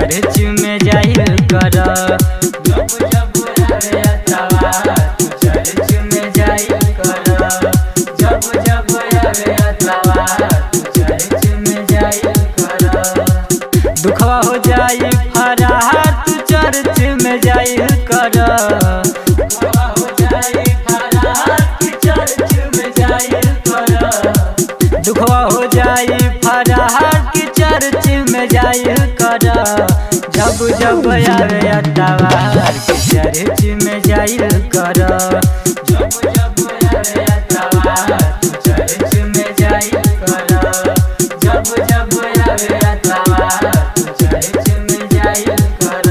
church में जाइल कर जब जब आवे अतवार तू चर्च में जाइल कर जब जब आवे अतवार तू चर्च में जाइल कर दुखवा हो जाई फरार तू चर्च में जाइल कर दुखवा हो जाई फरार तू चर्च में जाइल कर दुखवा हो जाई फरार की चर्च में जाइल कर जब जब आवे अतवार की चर्च में जाइल कर जब जब आवे अतवार तू चर्च में जाइल कर जब जब आवे अतवार तू चर्च में जाइल कर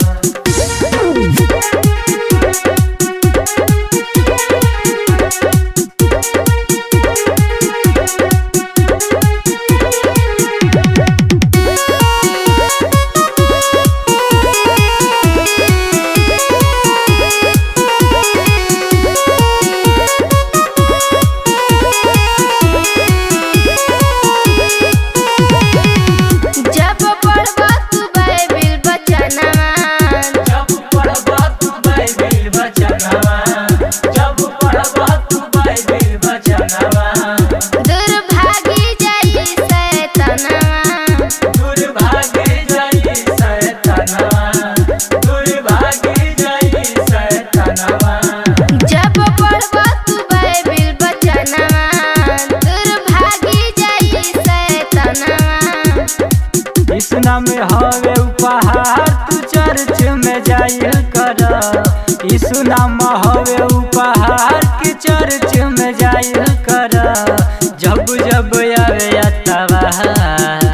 जब पढ़बा तू बाइबिल बचनवा जब पढ़बा तू बाइबिल वचनवा जब पढ़बा तू बाइबिल वचनवा दुर्भागी जाई शैतानवा दुर्भागे जाई शैतानवा दुर्भागे जाई शैतानवा जब पढ़बा तू बाइबिल बचनवा दुर्भागी जाई शैतानवा इस नाम हवे उपहार तू चर्च में जाइल कर इस नाम हवे उपहार की चर्च में जाइल कर जब जब आवे अतवार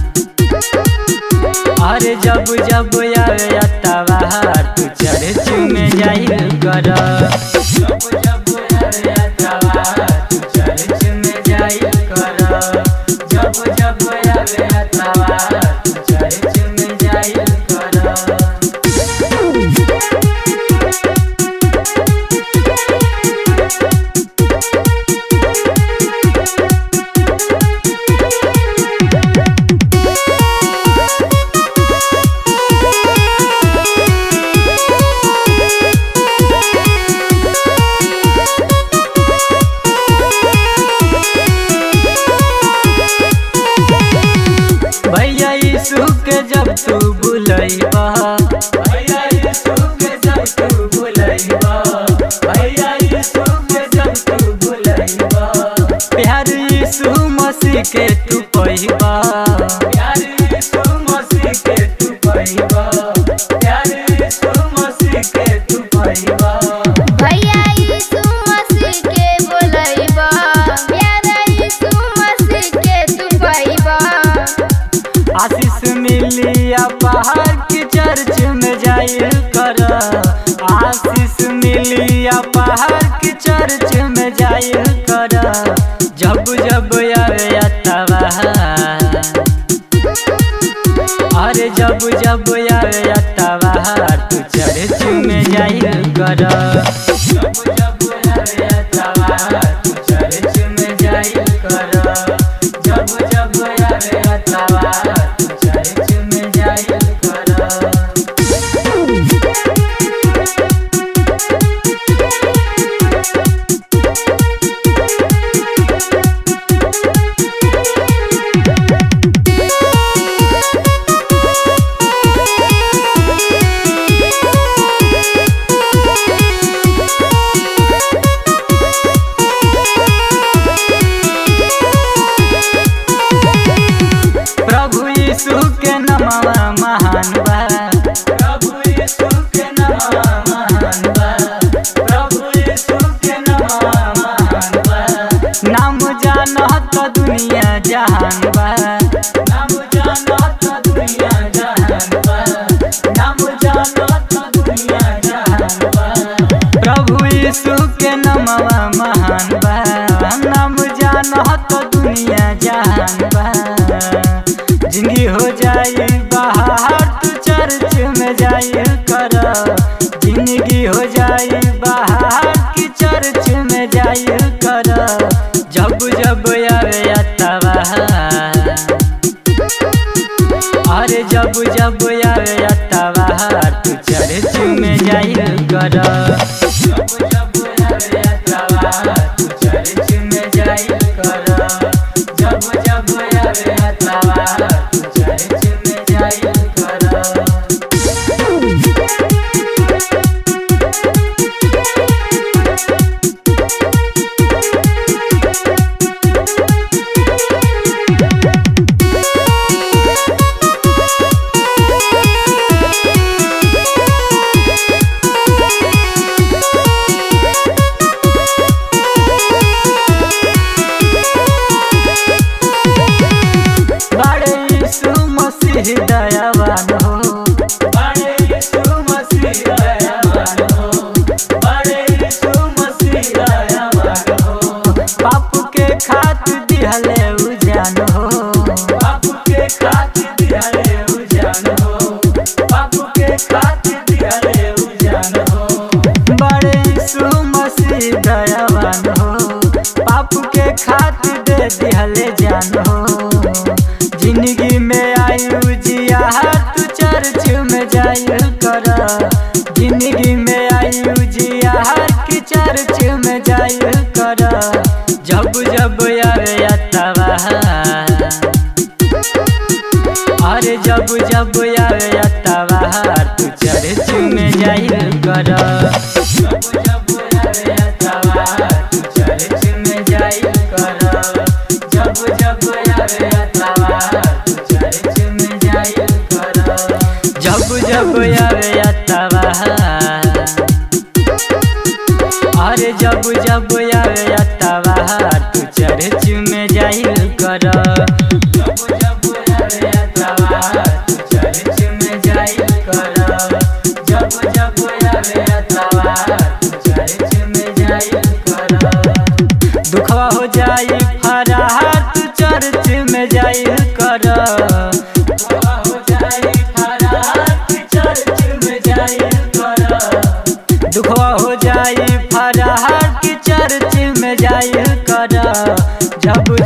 अरे जब जब आवे अतवार तू चर्च में जाइल कर जब जब आवे अतवार तू चर्च में जाइल कर जब जब आवे अतवार तू चर्च में जाइल कर भैया यीशु के जब तू बुलैबा भैया यीशु के जब तू बुलैबा भैया यीशु के जब तू बुलैबा प्यार यीशु मसीह के तू पहिबा प्यार यीशु मसीह के तू पहिबा प्यार यीशु मसीह के तू पहिबा भैया यीशु मसीह के बोलैबा प्यारा यीशु मसीह के तू पाइबा आशीष मिलिया पहाड़ की चर्च में जाइल कर आशीष मिलिया पहाड़ की चर्च में जाइल कर जब जब आवे अतवार अरे जब जब आवे अतवार तू चर्च में जाइल कर जब जब आवे अतवार तू चर्च में जाइल कर जब जब आवे अतवार तू चर्च में जाइल कर प्रभु यीशु के नामवा महान बा प्रभु यीशु के नामवा महान बा प्रभु यीशु के नामवा महान बा नाम जानत दुनिया जहान बा नाम जानत दुनिया जहान बा नाम जानत दुनिया जहान बा प्रभु यीशु के नामवा महान बा नाम जानत दुनिया जहान बा जिंदगी हो जाई बाहर तू चर्च में जाई कर जिंदगी हो जाई बाहर की चर्च में जाई कर जब जब आवे अतवार अरे अरे जब जब आवे अतवार तू चर्च में जाइल कर जब जब आवे अतवार तू चर्च में जाइल कर जब जब आवे अतवार तू चर्च में जाइल कर बड़े यीशु मसीह दयावान हो बड़े यीशु मसीह दयावान हो बड़े यीशु मसीह दयावान हो पाप के खातिर दिहले उजान हो पाप के खातिर दिहले उजान हो पाप के खातिर दिहले उजान हो बड़े यीशु मसीह दयावान हो पाप के खातिर दे दिहले जान हो जिंदगी में आयु जिया तू चर्च में जाइल कर जिंदगी में आयु जिया की चर्च में जाइल कर जब जब आवे अतवा अरे जब जब आवे अतवार तू चर्च में जाइल कर जब जब आवे अतवार तू चर्च में जाइल कर जब जब आवे अतवार तू चर्च में जाइल कर जब जब आवे अतवार अरे जब जब आवे अतवार तू चर्च में जाइल कर जब जब आवे अतवार तू चर्च में जाइल कर जब जब आवे अतवार तू चर्च में जाइल कर दुखवा हो जाई फरार तू चर्च में जाइल कर दुखवा हो जाई फरार तू चर्च में जाइल कर दुखवा हो जाई फरार की चर्च में जाइल कर जब